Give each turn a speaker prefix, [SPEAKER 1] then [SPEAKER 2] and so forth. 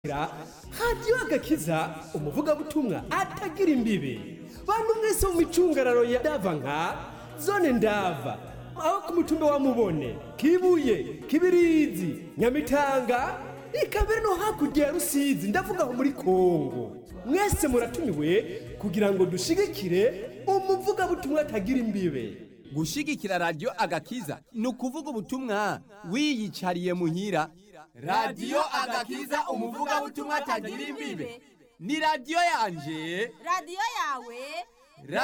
[SPEAKER 1] hadiyo agakiza umuvugabutumwa atagira imbibe bantu mwese mu micungararo ya ndava nka zone ndava aho ku mutumba wa mubone kibuye kibirizi nyamitanga ikabere no hakurya ya rusizi ndavuga aho muri kongo mwese muratumiwe kugira ngo dushigikire umuvugabutumwa atagira imbibe
[SPEAKER 2] gushigikira radiyo agakiza ni ukuvuga ubutumwa wiyicariye muhira radiyo agakiza umuvugabutumwa atagira imbibe ni radiyo yanje
[SPEAKER 3] radiyo yawe